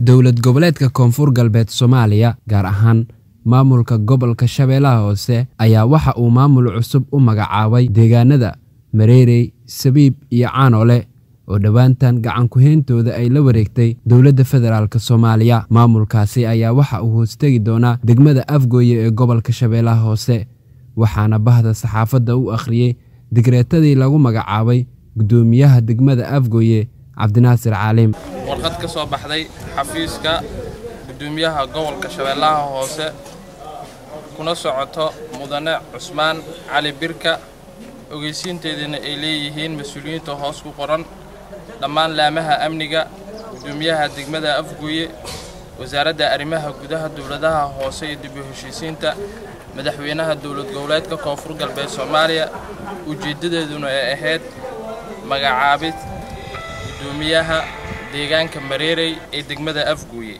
dowlad goboleedka koonfur galbeed soomaaliya gaar ahaan maamulka gobolka shabeellaha hoose ayaa waxa uu maamul cusub u magacaabay deegaanada mareerey sabiib iyo caanole oo dhowaantan gacan ku-heyntooda ay la wareegtay dowladda federaalk soomaaliya maamulkaasi ayaa waxa uu hoostegi doonaa degmada afgooye ee gobolka shabeellaha hoose waxaana bahda saxaafadda u akhriyey digreetadii lagu magacaabay guddoomiyaha degmada afgooye cabdinaasir caalim warqad ka soo baxday xafiiska guddoomiyaha gobolka shabeellaha hoose kuna socoto mudane cusmaan cali birka ogeysiinteediina ay leeyihiin mas-uuliyiinta hoos ku qoran dhammaan laamaha amniga guddoomiyaha degmada afgooye wasaaradda arrimaha gudaha dowladaha hoose iyo dib u heshiisiinta madaxweynaha dowlad goboleedka koonfur galbeed soomaaliya ujeeddadeeduna ay ahayd magacaabid guddoomiyaha deegaanka mareerey ee degmada afgooye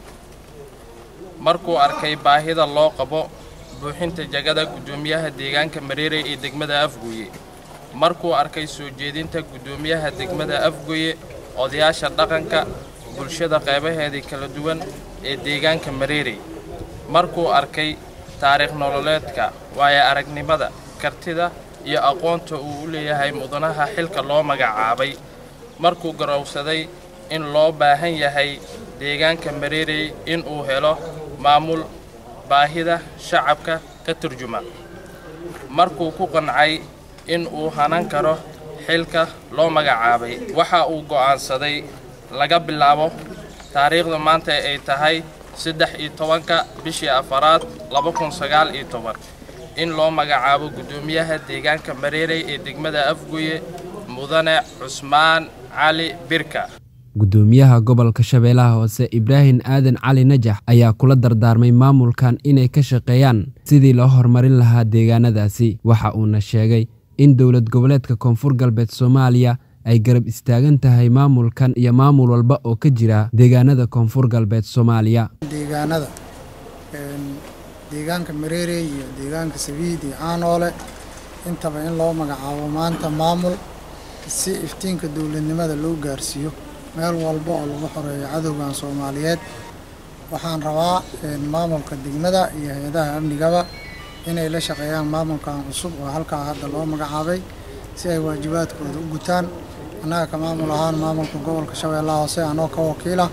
markuu arkay baahida loo qabo buuxinta jagada guddoomiyaha deegaanka mareerey ee degmada afgooye markuu arkay soo jeedinta guddoomiyaha degmada afgooye odayaasha dhaqanka bulshada qaybaheedii kala duwan ee deegaanka mareerey markuu arkay taariikh nololeedka waayo aragnimada kartida iyo aqoonta uu u leeyahay mudanaha xilka loo magacaabay markuu garowsaday in loo baahan yahay deegaanka mareerey inuu helo maamul baahida shacabka ka turjuma markuu ku qancay in uu hanan karo xilka loo magacaabay waxa uu go'aansaday laga bilaabo taariikhda maanta ay tahay saddex iyo tobanka bishii afaraad laba kun sagaal iyo toban in loo magacaabo guddoomiyaha deegaanka mareerey ee degmada afgooye mudane cusmaan cali birka guddoomiyaha gobolka shabeellaha hoose ibraahim aadan cali najax ayaa kula dardaarmay maamulkan inay ka shaqeeyaan sidii loo horumarin lahaa deegaanadaasi waxa uuna sheegay in dowlad goboleedka koonfur galbeed soomaaliya ay garab istaagan tahay maamulkan iyo maamul walba oo ka jira deegaanada koonfur galbeed soomaaliya deegaanada deegaanka mareerey iyo deegaanka sabiid iyo caanoole intaba in loo magacaabo maanta maamul si iftiinka dowladnimada loo gaarsiiyo meel walba oo lagu xoreeyo cadowgan soomaaliyeed waxaan rabaa maamulka degmada iyo hay-adaha amnigaba inay la shaqeeyaan maamulkan cusub oo halkaa hadda loo magacaabay si ay waajibaadkooda u gutaan annaga ka maamul ahaan maamulka gobolka shabeellaha hoose anoo ka wakiila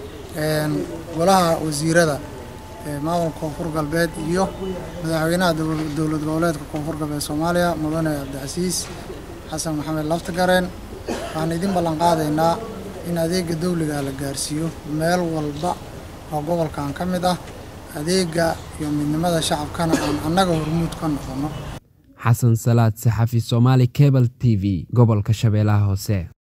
golaha wasiirada maamulka koonfur galbeed iyo madaxweynaha dowlad goboleedka koonfur galbeed soomaaliya mudane cabdicasiis xasan maxamed laftagareen waxaan idin ballan qaadaynaa in adeega dawliga la gaarsiiyo meel walba oo gobolkan ka mid ah adeega iyo midnimada shacabkana aan annaga hormuud ka noqonno xasan salaad saxafi soomaali cebal t v gobolka shabeellaha hoose